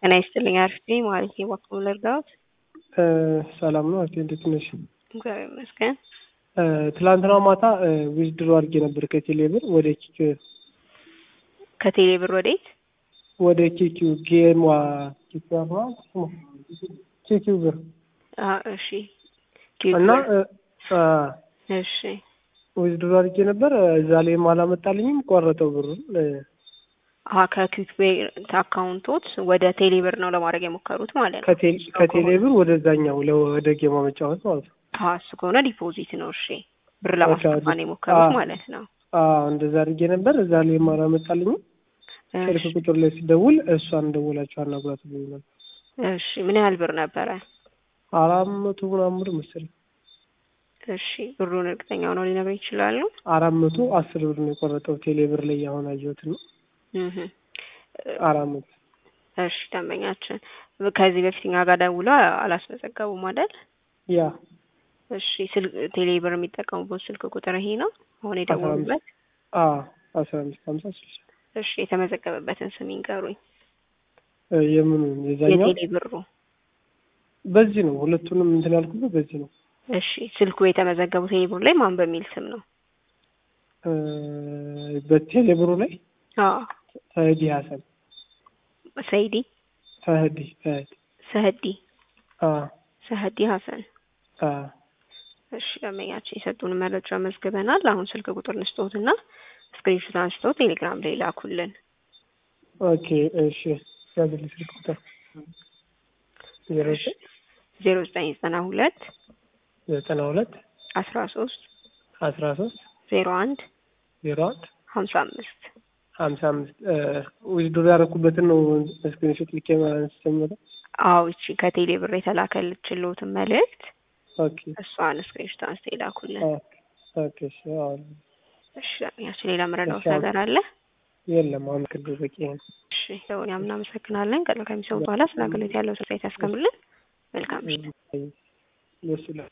ጤና ይስጥልኝ አርፍቴ ማለት የባክሙ ልርዳዎት? ሰላም ነው አርቴ እንዴት ነሽ? እግዚአብሔር ይመስገን። ትላንትና ማታ ዊዝድሮ አድርጌ ነበር ከቴሌ ብር ወደ ኪክ ከቴሌ ብር ወዴት? ወደ ኪኪው ጌማ ኪኪው ብር አ እሺ እና እሺ ዊዝድሮ አድርጌ ነበር እዛ ላይም አላመጣልኝም ቆረጠው ብሩን አ ከኪክ ቤር አካውንቶት ወደ ቴሌ ብር ነው ለማድረግ የሞከሩት ማለት ነው። ከቴሌ ብር ወደዛኛው ወደ ጌማ መጫወት ማለት ነው። እሱ ከሆነ ዲፖዚት ነው። እሺ ብር ለማስገባት ነው የሞከሩት ማለት ነው። አዎ እንደዛ አድርጌ ነበር እዛ ላይም አላመጣልኝም። ስልክ ቁጥር ላይ ሲደውል እሷን ደውላችሁ አናግሯት ብሎኝ ነበር። እሺ ምን ያህል ብር ነበረ? አራት መቶ ምናምን ብር መሰለኝ። እሺ ብሩን እርግጠኛ ሆነው ሊነግረኝ ይችላሉ? አራት መቶ አስር ብር ነው የቆረጠው ቴሌ ብር ላይ አሁን አየሁት ነው። አራት መቶ እሺ ደንበኛችን ከዚህ በፊት እኛ ጋር ደውለው አላስመዘገቡም አይደል? ያ እሺ ስልክ ቴሌ ብር የሚጠቀሙበት ስልክ ቁጥር ይሄ ነው አሁን የደወሉበት? አዎ አስራ አምስት ሀምሳ ስልሳ እሺ የተመዘገበበትን ስም ይንገሩኝ። የምኑ የዛኛው የቴሌ ብሩ በዚህ ነው። ሁለቱንም እንትን ያልኩበት በዚህ ነው። እሺ ስልኩ የተመዘገቡ ቴሌ ብሩ ላይ ማን በሚል ስም ነው? በቴሌ ብሩ ላይ አዎ ፈህዲ ሀሰን ሰይዲ ፈህዲ ፈህዲ ሰህዲ አዎ ሰህዲ ሀሰን አዎ እሺ ደንበኛችን የሰጡን መረጃ መዝግበናል። አሁን ስልክ ቁጥር ንስጦትና ስክሪንሾት አንስተው ቴሌግራም ላይ ላኩልን። ኦኬ እሺ ያዝልኝ ስልክ ቁጥር ዜሮ ዘጠኝ ዜሮ ዘጠኝ ዘጠና ሁለት ዘጠና ሁለት አስራ ሶስት አስራ ሶስት ዜሮ አንድ ዜሮ አንድ ሀምሳ አምስት ሀምሳ አምስት ዊዝድሮ ያደረኩበትን ነው ስክሪንሾት ልኬ አንስተኝ መጣ። አዎ እቺ ከቴሌ ብር የተላከልችልዎትን መልእክት ኦኬ እሷን ስክሪንሾት አንስተው ይላኩልን። ኦኬ እሺ አዎ እሺ ያችን ሌላ መረዳት ነገር አለ? የለም አሁን ክልል በቂ ነው። እሺ ሰውን እናመሰግናለን። ቀጥሎ ከሚሰሙ በኋላ ስለ አገልግሎት ያለው ስሳይት ያስከምልን። መልካም ምሽት። ደስ ይላል።